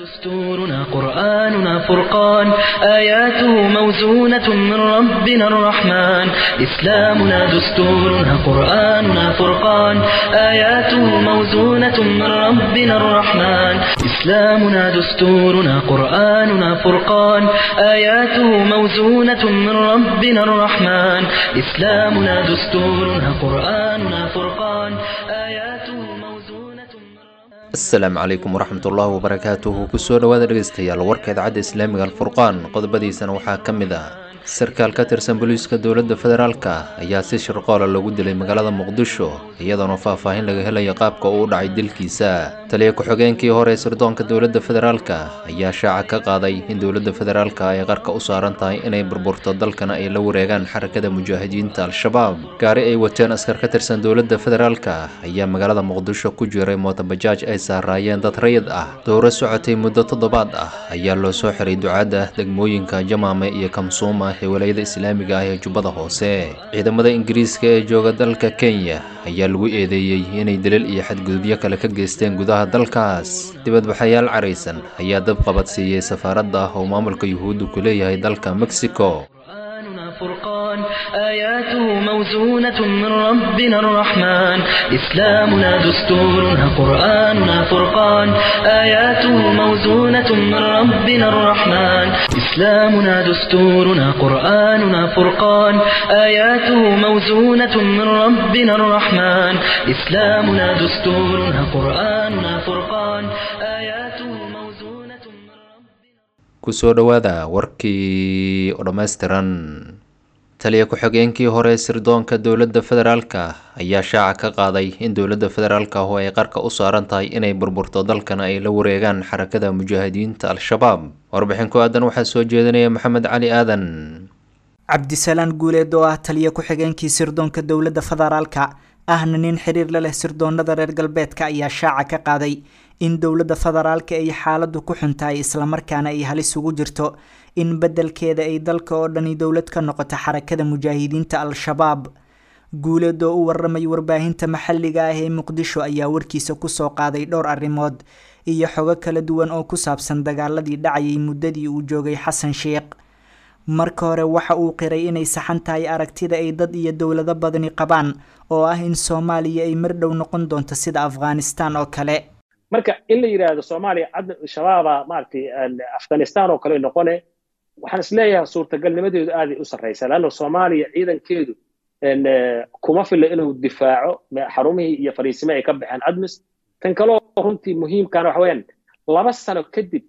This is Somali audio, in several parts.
دستورنا قرآننا فرقان آياته موزونة من ربنا الرحمن إسلامنا دستورنا قرآننا فرقان آياته موزونة من ربنا الرحمن إسلامنا دستورنا قرآننا فرقان آياته موزونة من ربنا الرحمن إسلامنا دستورنا قرآننا فرقان آياته موزونة من ربنا asalaamu calaykum waraxmatullaahi wabarakaatuhu kusoo dhowaada dhegeystayaal warka idaacadda islaamiga alfurqaan qodobadiisana waxaa ka mid ah sarkaal ka tirsan booliiska dowladda federaalka ayaa si shirqoola loogu dilay magaalada muqdisho iyadoona faahfaahin laga helayo qaabka uu u dhacay dilkiisa taliya ku-xigeenkii hore ee sirdoonka dowladda federaalka ayaa shaaca ka qaaday in dowladda federaalka ay qarka u saaran tahay inay burburto dalkana ay la wareegaan xarakada mujaahidiinta al-shabaab gaari ay wateen askar ka tirsan dowladda federaalka ayaa magaalada muqdisho ku jiray mootobajaaj ay saaraayeen dad rayid ah dowro socotay muddo toddobaad ah ayaa loo soo xiray ducaadda degmooyinka jamaame iyo kamsuuma ee walayada islaamiga ah ee jubbada hoose ciidamada ingiriiska ee jooga dalka kenya ayaa lagu eedeeyey inay daliil iyo xadgudubyo kale ka geysteen gudaha dalkaas dibadbaxayaal caraysan ayaa dab qabadsiiyey safaaradda oo maamulka yuhuuddu ku leeyahay dalka mexico قرآننا فرقان آياته موزونة من ربنا الرحمن إسلامنا دستورنا قرآننا فرقان آياته موزونة من ربنا الرحمن إسلامنا دستورنا قرآننا فرقان آياته موزونة من ربنا الرحمن إسلامنا دستورنا قرآننا فرقان آياته موزونة من ربنا kusoo dhowaada warkii oo dhammaystiran taliya ku-xigeenkii hore ee sirdoonka dowladda federaalka ayaa shaaca ka qaaday in dowladda federaalka oo ay qarka u saaran tahay inay burburto dalkana ay la wareegaan xarakada mujaahidiinta al-shabaab warbixin ku aadan waxaa soo jeedinaya maxamed cali aadan cabdisalaan guuleed oo ah taliya ku-xigeenkii sirdoonka dowladda federaalka ahna nin xiriir la leh sirdoonada reer galbeedka ayaa shaaca ka qaaday in dowladda federaalka ay xaaladu ku xuntahay islamarkaana ay halis ugu jirto in beddelkeeda ay dalka oo dhani dowlad ka noqoto xarakada mujaahidiinta al-shabaab guuleed oo u waramay warbaahinta maxalliga ah ee muqdisho ayaa warkiisa kusoo qaaday dhowr arrimood iyo xogo kala duwan oo ku saabsan dagaaladii dhacayay muddadii uu joogay xasan sheekh marka hore waxa uu qiray inay saxan tahay aragtida ay dad iyo dowlado badani qabaan oo ah in soomaaliya ay mar dhow noqon doonto sida afghanistan oo kale marka in la yidhaahdo soomaaliya cad shabaaba maaragtay afghanistan oo kale noqone waxaan isleeyahay suurtagalnimadeedu aaday u sarraysaa leanna soomaaliya ciidankeedu kuma filla inuu difaaco xarumihii iyo fariisime ay ka baxeen admis tan kaloo runtii muhiimkana waxa weeyaan laba sano kadib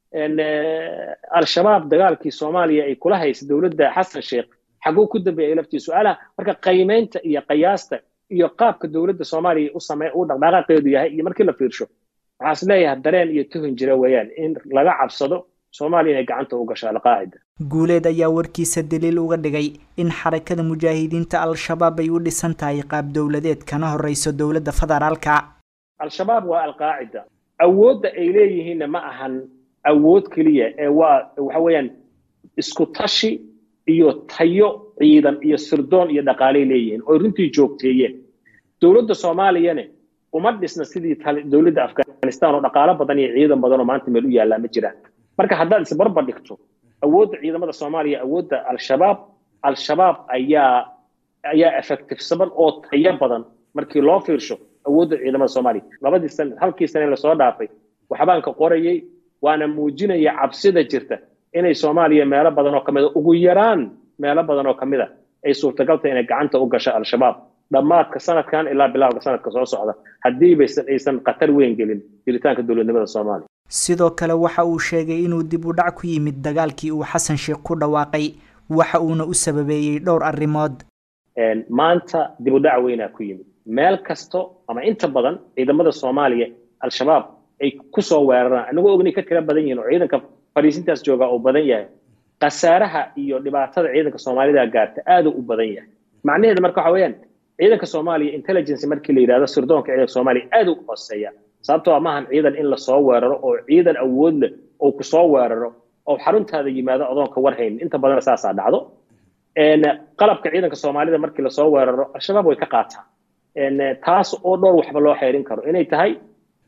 al-shabaab dagaalkii soomaaliya ay kula haysa dowladda xasan sheekh xaguu ku dambeeyay laftii su-aalaha marka qiimeynta iyo qiyaasta iyo qaabka dowladda soomaaliya u samey uu dhaqdhaqaaqeedu yahay iyo markii la fiirsho waxaa is leeyahay dareen iyo tuhun jira weeyaan in laga cabsado soomaaliya inay gacanta u gasho alqaacida guuleed ayaa warkiisa daliil uga dhigay in xarakada mujaahidiinta al-shabaab ay u dhisan tahay qaab dowladeed kana horeyso dowladda federaalka al-shabaab waa alqaacida awoodda ay leeyihiinna ma ahan awood keliya ee waa waxa weeyaan isku tashi iyo tayo ciidan iyo sirdoon iyo dhaqaalay leeyihiin oo runtii joogteeyeen dowladda soomaaliyane uma dhisna sidii dowladda afghanistan oo dhaqaalo badan iyo ciidan badan oo maanta meel u yaallaa ma jiraan marka haddaad isbarbar dhigto awoodda ciidamada soomaaliya awoodda al-shabaab al-shabaab ayaa ayaa effectivesaban oo tayo badan markii loo fiirsho awoodda ciidamada soomaaliya labadii san halkii sane lasoo dhaafay waxbaan ka qorayay waana muujinaya cabsida jirta inay soomaaliya meelo badan oo ka mid a ugu yaraan meelo badan oo ka mid a ay suurtagaltahay inay gacanta u gasho al-shabaab dhammaadka sanadkan ilaa bilaawga sanadka soo socda haddii baysan aysan khatar weyn gelin jiritaanka dowladnimada soomaaliya sidoo kale waxa uu sheegay inuu dib u dhac ku yimid dagaalkii uu xasan sheekh ku dhawaaqay waxa uuna u sababeeyey dhowr arrimood maanta dib u dhac weynaa ku yimid meel kasto ama inta badan ciidamada soomaaliya al-shabaab ay kusoo weeraraan anagoo ognay ka tira badan yihiin oo ciidanka fadhiisintaas jooga uu badan yahay khasaaraha iyo dhibaatada ciidanka soomaalida gaarta aaduu u badan yahay macnaheeda marka waxa weeyaan ciidanka soomaaliya intelligence markii la yidhahdo sirdoonka ciidanka soomaaliya aad u hooseeya sababtoo maahan ciidan in lasoo weeraro oo ciidan awood leh oo kusoo weeraro oo xaruntaada yimaado adoonka warhayn inta badan saasaa dhacdo qalabka ciidanka soomaalida markii lasoo weeraro al-shabaab way ka qaataan taas oo dhowr waxba loo xeerin karo inay tahay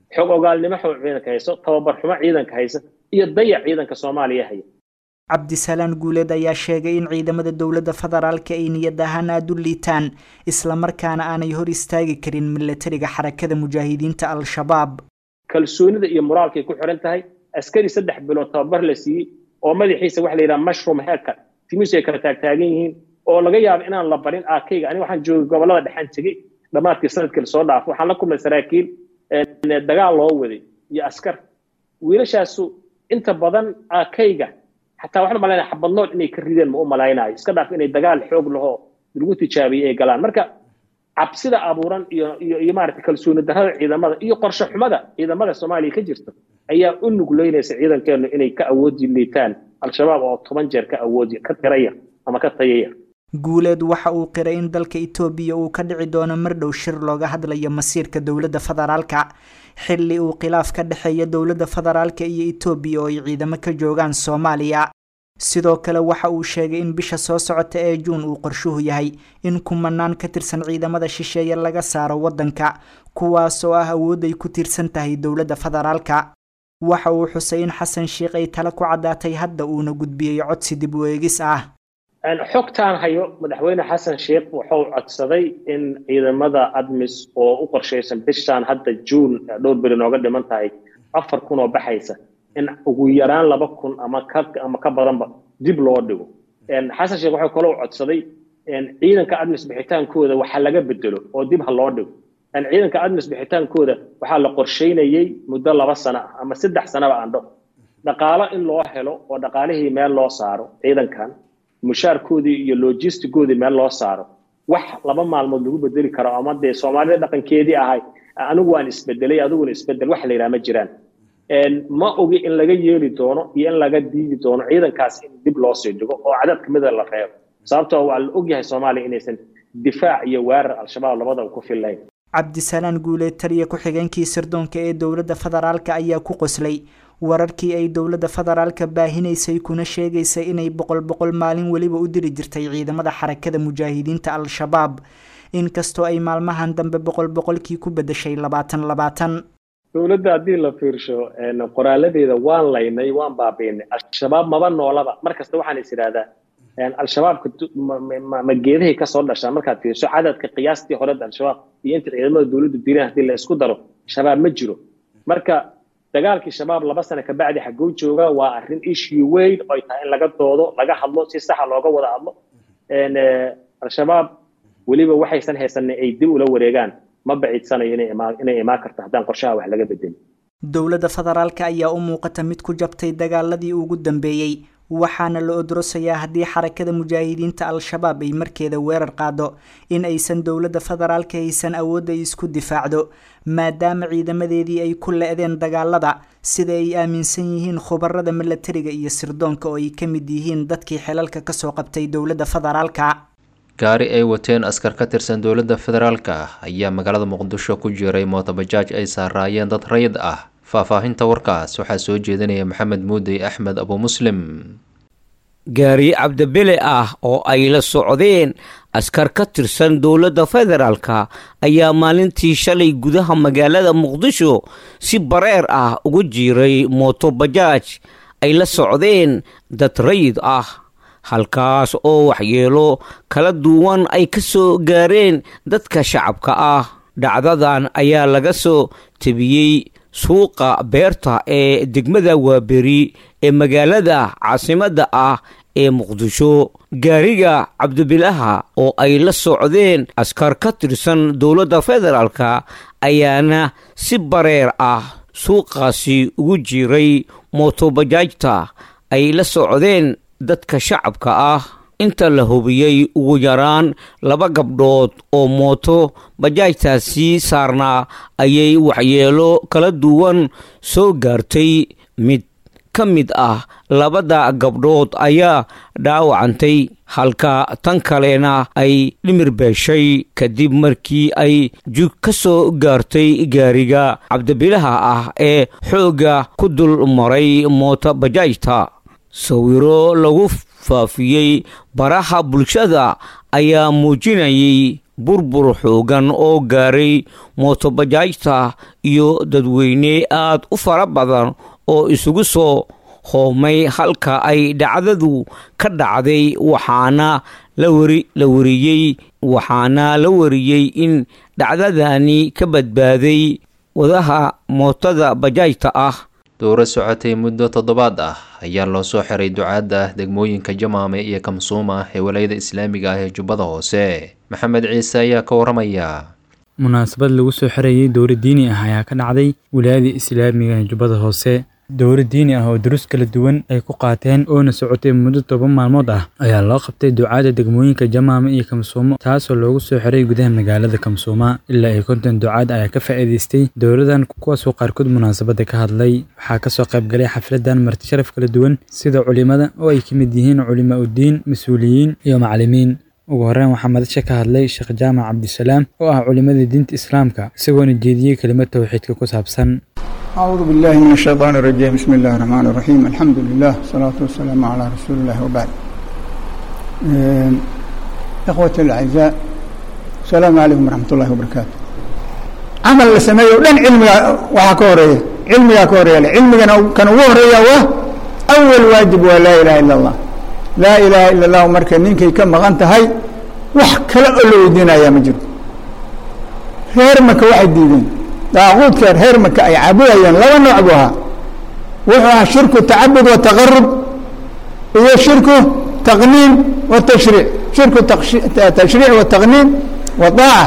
xog ogaalnimo xog ciidanka hayso tababar xumo ciidanka haysa iyo dayac ciidanka soomaaliya haya cabdisalaan guuleed ayaa sheegay in ciidamada dowladda federaalka ay niyad ahaan aada u liitaan islamarkaana aanay hor istaagi karin milatariga xarakada mujaahidiinta al-shabaab kalsoonida iyo moraalkay ku xiran tahay askari saddex bilood tababar la siiyey oo madaxiisa waxa la yidhaha mushroom heerka timisu ay kala taagtaagan yihiin oo laga yaabo inaan la barin aakayga aniga waxaan joogay gobollada dhexaan tegey dhammaadkii sanadkii lasoo dhaafo waxaan la kulmay saraakiil dagaal loo waday iyo askar wiilashaasu inta badan aakayga xataa waxaan umalaynaya xabadnood inay ka rideen ma u malaynayo iska dhaaf inay dagaal xoog lahoo lagu tijaabiyey ay galaan marka cabsida abuuran iyo iyo iyo maaragtay kalsooni darrada ciidamada iyo qorshe xumada ciidamada soomaaliya ka jirta ayaa u nugleynaysa ciidankeenu inay ka awoodi liitaan al-shabaab oo toban jeer ka awoodi ka tiraya ama ka tayaya guuleed waxa uu qiray in dalka etoobiya uu ka dhici doono mar dhow shir looga hadlayo masiirka dowladda federaalka xilli uu khilaaf ka dhexeeya dowladda federaalka iyo etoobiya oo ay ciidamo ka joogaan soomaaliya sidoo kale waxa uu sheegay in bisha soo socota ee juun uu qorshuhu yahay in kumanaan ka tirsan ciidamada shisheeye laga saaro waddanka kuwaas oo ah awood ay ku tiirsan tahay dowladda federaalka waxa uu xusay in xasan sheikh ay tale ku caddaatay hadda uuna gudbiyey codsi dib u eegis ah xogtaan hayo madaxweyne xasan sheikh wuxuu codsaday in ciidamada admis oo u qorshaysan bishaan hadda juun dhowr beri nooga dhiman tahay afar kun oo baxaysa in ugu yaraan laba kun ama ka ama ka badanba dib loo dhigo xasan sheekh wuxuu kaloo codsaday ciidanka admis bixitaankooda waxa laga bedelo oo dib ha loo dhigo ciidanka admis bixitaankooda waxaa la qorsheynayey muddo laba sano ah ama saddex sanaba aandho dhaqaalo in loo helo oo dhaqaalihii meel loo saaro ciidankan mushaarkoodii iyo logistigoodii meel loo saaro wax laba maalmood lagu bedeli karo ama dee soomaalida dhaqankeedii ahay anigu waan isbedelay adiguna isbedel wax la yidhaha ma jiraan ma ogi in laga yeeli doono iyo in laga diidi doono ciidankaas in dib loo sii dhigo oo cadad kamida la reebo sababtoo waa la ogyahay soomaaliya inaysan difaac iyo weerar al-shabaab labadaba ku fillayn cabdisalaan guuleed taliya ku-xigeenkii sirdoonka ee dowladda federaalka ayaa ku qoslay wararkii ay dowladda federaalka baahinaysay kuna sheegaysay inay boqol boqol maalin weliba u diri jirtay ciidamada xarakada mujaahidiinta al-shabaab inkastoo ay maalmahan dambe boqol boqolkii ku bedeshay labaatan labaatan dowladda haddii la fiirsho qoraaladeeda waan laynay waan baabiinay al-shabaab maba noolaba mar kasta waxaan is idhahdaa al-shabaabka ma geedahay kasoo dhashaan markaad fiirso cadadka qiyaastii hore al-shabaab iyo inta ciidamada dowladdu dileen haddii la isku daro shabaab ma jiro marka dagaalkii shabaab laba sano kabacdi xagguu jooga waa arrin issue weyn oo ay tahay in laga doodo laga hadlo si saxa looga wada hadlo al-shabaab weliba waxaysan haysanin ay dib ula wareegaan ma baciidsanayo inay imaan karto haddaan qorshaha wax laga bedelin dowladda federaalka ayaa u muuqata mid ku jabtay dagaaladii ugu dambeeyey waxaana la odrosayaa haddii xarakada mujaahidiinta al-shabaab ay markeeda weerar qaado in aysan dowladda federaalka haysan awood ay isku difaacdo maadaama ciidamadeedii ay ku le-deen dagaalada sida ay aaminsan yihiin khubarada milatariga iyo sirdoonka oo ay ka mid yihiin dadkii xilalka kasoo qabtay dowladda federaalka gaari ay wateen askar ka tirsan dowladda federaalka ah ayaa magaalada muqdisho ku jiray mootobajaaj ay saaraayeen dad rayid ah faahfaahinta warkaas waxaa soo jeedinaya maxamed muudey axmed abu muslim gaari cabdibile ah oo ay la socdeen askar ka tirsan dowladda federaalka ayaa maalintii shalay gudaha magaalada muqdisho si bareer ah ugu jiiray mootobajaaj ay la socdeen dad rayid ah halkaas oo waxyeelo kala duwan ay ka soo gaareen dadka shacabka ah dhacdadan ayaa laga soo tebiyey suuqa beerta ee degmada waaberi ee magaalada caasimadda ah ee muqdisho gaariga cabdibilaha oo ay la socdeen askar ka tirsan dowladda federaalka ayaana si bareer ah suuqaasi ugu jiray mootobajaajta ay la socdeen dadka shacabka ah inta la hubiyey ugu yaraan laba gabdhood oo mooto bajaajtaasi saarnaa ayay waxyeelo kala duwan soo gaartay mid ka mid ah labada gabdhood ayaa dhaawacantay halka tan kalena ay dhimir beeshay kadib markii ay jug ka soo gaartay gaariga cabdibilaha ah ee xoogga ku dul maray mooto bajaajta sawiro lagu faafiyey baraha bulshada ayaa muujinayay burbur xoogan oo gaaray mootobajaajta iyo dadweyne aad u fara badan oo isugu soo hoomay halka ay dhacdadu ka dhacday waxaana la wariyey waxaana la wariyey in dhacdadani ka badbaaday wadaha mootada bajaajta ah dowro socotay muddo toddobaad ah ayaa loo soo xiray ducaadda degmooyinka jamaame iyo kamsuuma ee walayada islaamiga ah ee jubbada hoose maxamed ciise ayaa ka waramaya munaasabad lagu soo xirayay dowro diini ah ayaa ka dhacday wilaayada islaamiga ee jubbada hoose dowro diini ah oo durus kala duwan ay ku qaateen oona socotay muddo toban maalmood ah ayaa loo qabtay ducaada degmooyinka jamaama iyo kamsuumo taasoo loogu soo xiray gudaha magaalada kamsuuma ilaa ay konton ducaad ayaa ka faa'iidaystay dowladan kuwaasoo qaarkood munaasabada ka hadlay waxaa kasoo qaybgalay xafladan marti sharaf kala duwan sida culimada oo ay ka mid yihiin culimaa uddiin mas-uuliyiin iyo macalimiin ugu horreyn waxaa madasha ka hadlay sheekh jaamac cabdisalaam oo ah culimada diinta islaamka isagoona jeediyey kelimad towxiidka ku saabsan أعوذ بالله من الشيطان الرجيم بسم الله الرحمن الرحيم الحمد لله والصلاة والسلام على رسول الله وبعد إخوتي الأعزاء السلام عليكم ورحمة الله وبركاته عمل لسميه ودن علمي وحكورية علمي كورية علمي كان وهرية و أول واجب ولا إله إلا الله لا إله إلا الله ومركا نينكي كم غنت هاي وحكا لأولو دينا يا مجرد هيرمك واحد ديدين daaquudka reermaka ay caabudayeen laba nooc buu ahaa wuxuu ahaa shirku tacabud wa taqarub iyo shirku taqniin wa tashriic shirku tashriic wa taqniin wa daaca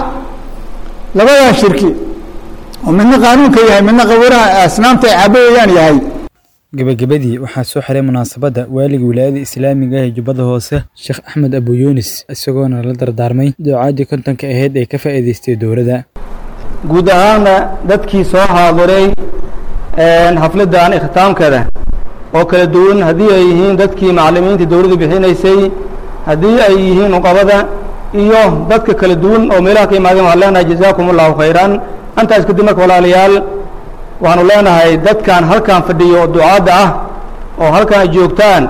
labadaa shirki oo midna qaanuunka yahay midna qabuuraha asnaamta ay caabudayaan yahay gebagabadii waxaa soo xiray munaasabadda waaliga wilaayada islaamiga ah ee jubbada hoose sheekh axmed abu yuunis isagoona la dardaarmay ducaadii kontonka ahayd ee ka faa'iidaystay dowladda guud ahaanna dadkii soo haadiray xafladdan ikhtaamkeeda oo kala duwan haddii ay yihiin dadkii macallimiinta dowladdu bixinaysay haddii ay yihiin nuqabada iyo dadka kala duwan oo meelaha ka imaadeen waxaan leenahay jazaakum allahu khayran antaas kadib marka walaalayaal waxaanu leenahay dadkan halkan fadhiyo oo ducaadda ah oo halkan ay joogtaan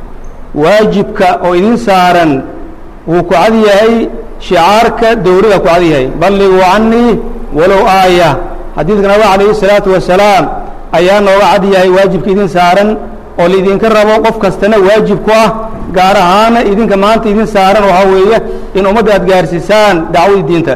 waajibka oo idin saaran wuu ku cad yahay shicaarka dowladda ku cad yahay balliguu cannii walow aaya xadiidka nabig calayhi salaatu wasalaam ayaa nooga cad yahay waajibka idin saaran oo laidinka rabo qof kastana waajib ku ah gaar ahaana idinka maanta idin saaran waxaa weeye in ummadda aad gaarsiisaan dacwadii diinta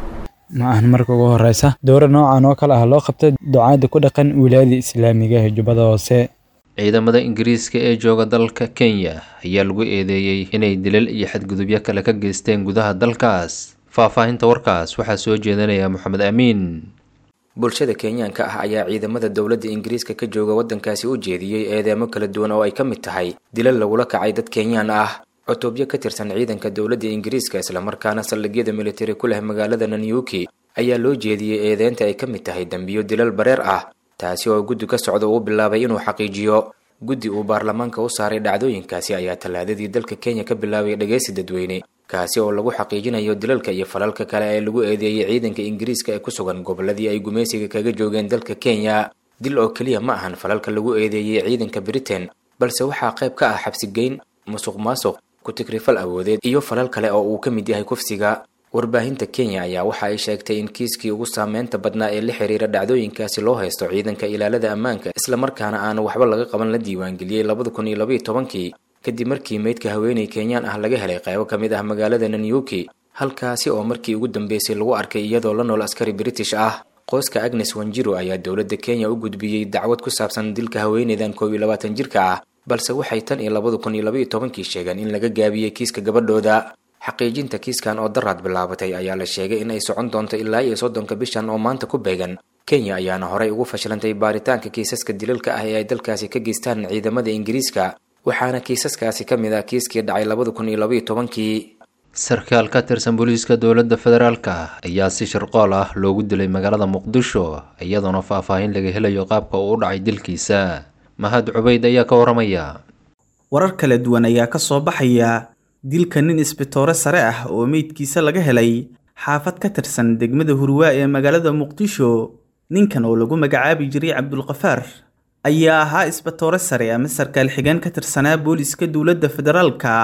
ma ahan marka ugu horeysa dowra noocan oo kale ah loo qabtay ducaadda ku dhaqan wilaayada islaamiga ee jubbada hoose ciidamada ingiriiska ee jooga dalka kenya ayaa lagu eedeeyey inay dilal iyo xadgudubyo kale ka geysteen gudaha dalkaas faahfaahinta warkaas waxaa soo jeedanaya moxamed amiin bulshada kenyaanka ah ayaa ciidamada dowladda ingiriiska ka jooga waddankaasi u jeediyey eedeemo kala duwan oo ay ka mid tahay dilal lagula kacay dad kenyaan ah cutubyo ka tirsan ciidanka dowladda ingiriiska islamarkaana saldhigyada militari ku leh magaalada nanyuki ayaa loo jeediyey eedeynta ay ka mid tahay dembiyo dilal bareer ah taasi oo guddi ka socda uu bilaabay inuu xaqiijiyo guddi uu baarlamaanka u saaray dhacdooyinkaasi ayaa tallaadadii dalka kenya ka bilaabay dhageysi dadweyne kaasi oo lagu xaqiijinayo dilalka iyo falalka kale ee lagu eedeeyey ciidanka ingiriiska ee ku sugan gobolladii ay gumaysiga kaga joogeen dalka kenya dil oo keliya ma ahan falalka lagu eedeeyey ciidanka britain balse waxaa qayb ka ah xabsigeyn musuq maasuq ku-tigrifal awoodeed iyo falal kale oo uu ka mid yahay kufsiga warbaahinta kenya ayaa waxa ay sheegtay in kiiskii ugu saameynta badnaa ee la xiriira dhacdooyinkaasi loo haysto ciidanka ilaalada ammaanka islamarkaana aan waxba laga qaban la diiwaangeliyey labada kun iyo labaiyo tobankii kadib markii meydka haweeney kenyaan ah laga helay qaybo ka mid ah magaalada nanyuki halkaasi oo markii ugu dambeysay lagu arkay iyadoo la nool askari british ah qoyska agnes wanjiro ayaa dowladda kenya u gudbiyey dacwad ku saabsan dilka haweeneydan koob iyo labaatan jirka ah balse waxay tan iyo labada kun iyo labaiyo tobankii sheegeen in laga gaabiyey kiiska gabadhooda xaqiijinta kiiskan oo daraad bilaabatay ayaa la sheegay in ay socon doonto ilaa iyo soddonka bishan oo maanta ku beegan kenya ayaana horey ugu fashilantay baaritaanka kiisaska dilalka ah ee ay dalkaasi ka geystaan ciidamada ingiriiska waxaana kiisaskaasi ka mid ah kiiskii dhacay labada kun iyo labaiyo tobankii sarkaal ka tirsan booliiska dowladda federaalka ayaa si shirqool ah loogu dilay magaalada muqdisho iyadoona faahfaahin laga helayo qaabka uu u dhacay dilkiisa mahad cubayd ayaa ka waramaya warar kala duwan ayaa ka soo baxaya dilka nin isbitoore sare ah oo meydkiisa laga helay xaafad ka tirsan degmada hurwaa ee magaalada muqdisho ninkan oo lagu magacaabi jiray cabdulkafaar ayaa ahaa isbitoore sare ama sarkaal xigeen ka tirsanaa booliiska dowladda federaalka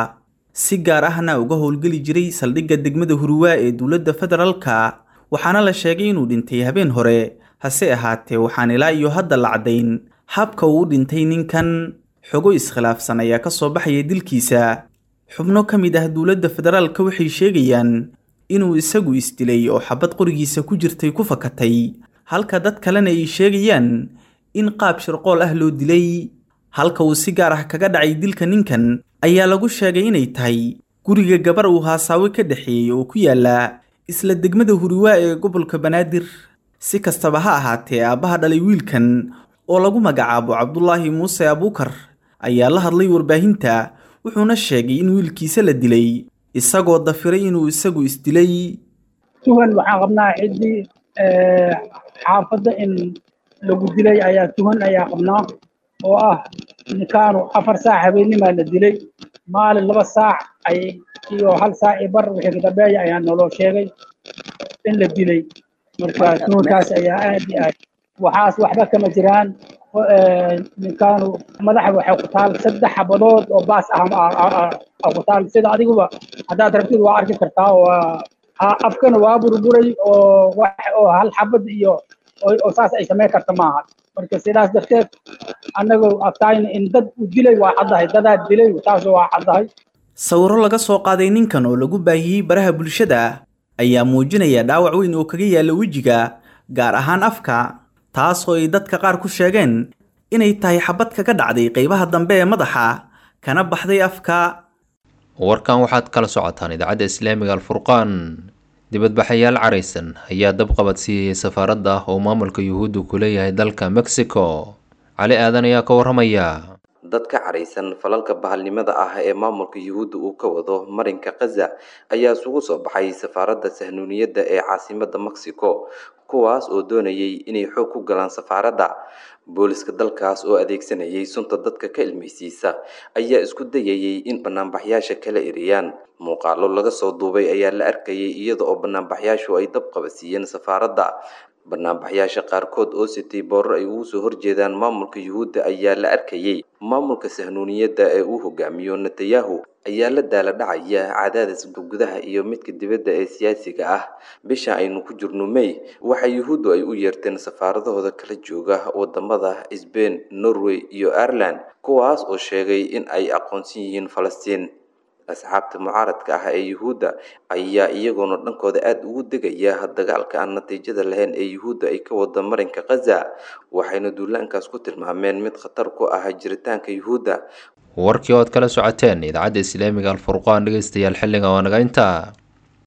si gaar ahna uga howlgeli jiray saldhigga degmada huruwaa ee dowladda federaalka waxaana la sheegay inuu dhintay habeen hore hase ahaatee waxaan ilaa iyo hadda la caddayn habka uu u dhintay ninkan xogo iskhilaafsan ayaa ka soo baxaya dilkiisa xubno ka mid ah dowladda federaalka waxay sheegayaan inuu isagu isdilay oo xabad qorigiisa ku jirtay ku fakatay halka dad kalena ay sheegayaan in qaab shirqool ah loo dilay halka uu si gaar ah kaga dhacay dilka ninkan ayaa lagu sheegay inay tahay guriga gabar uu haasaawe ka dhexeeyey oo ku yaala isla degmada huriwaa ee gobolka banaadir si kastaba ha ahaatee aabbaha dhalay wiilkan oo lagu magacaabo cabdulaahi muuse abuukar ayaa la hadlay warbaahinta wuxuuna sheegay in wiilkiisa la dilay isagoo dafiray inuu isagu isdilay tuhan waxaan qabnaa ciddii xaafadda in lagu dilay ayaa tuhan ayaa qabnaa oo ah ninkaanu afar saac habeenimaa la dilay maalin laba saac ay iyo hal saac iyo bar wixii kadambeeya ayaa naloo sheegay in la dilay marka tuhankaas ayaa aad iyo aad waxaas waxba kama jiraan ninkaanu madaxa waxay ku taal saddex xabadood oo baas ah ku taal sida adiguba haddaad rabtid waa arki kartaa oo afkana waa burburay oo oo hal xabad iyo oo saas ay samayn karta maaha marka sidaas darteed annagoo agtaayna in dad u dilay waa caddahay dadaa dilay taas waa caddahay sawiro laga soo qaaday ninkan oo lagu baahiyey baraha bulshada ayaa muujinaya dhaawac weyn oo kaga yaalla wejiga gaar ahaan afka taasoo ay dadka qaar ku sheegeen inay tahay xabad kaga dhacday qaybaha dambe ee madaxa kana baxday afka warkan waxaad kala socotaan idaacadda islaamiga alfurqaan dibadbaxayaal caraysan ayaa dabqabad siiyey safaaradda oo maamulka yuhuudda ku leeyahay dalka mexico cali aadan ayaa ka warramaya dad ka caraysan falalka bahalnimada ah ee maamulka yuhuudda uu ka wado marinka khaza ayaa isugu soo baxay safaaradda sahnuuniyadda ee caasimadda mexico kuwaas oo doonayay inay xoog ku galaan safaaradda booliska dalkaas oo adeegsanayay sunta dadka ka ilmaysiisa ayaa isku dayayay in banaanbaxyaasha kala eriyaan muuqaalo laga soo duubay ayaa la arkayay iyada oo banaanbaxyaashu ay dab qabasiiyeen safaaradda banaanbaxyaasha qaarkood oo sitay boorar ay ugu soo horjeedaan maamulka yuhuudda ayaa la arkayay maamulka sahnuuniyadda ee uu hogaamiyo netanyahu ayaa la daala dhacaya cadaadis gudaha iyo midka dibadda ee siyaasiga ah bisha aynu ku jirno may waxa yuhuuddu ay u yeerteen safaaradahooda kala jooga wadamada sbain norway iyo ireland kuwaas oo sheegay in ay aqoonsan yihiin falastiin asxaabta mucaaradka ah ee yuhuudda ayaa iyagoona dhankooda aada ugu degaya dagaalka aan natiijada lahayn ee yuhuudda ay ka wada marinka khaza waxayna duulaankaas ku tilmaameen mid khatar ku ah jiritaanka yuhuudda warkii ood kala socoteen idaacadda islaamiga alfurqaan dhegeystayaal xilliga waa naga intaa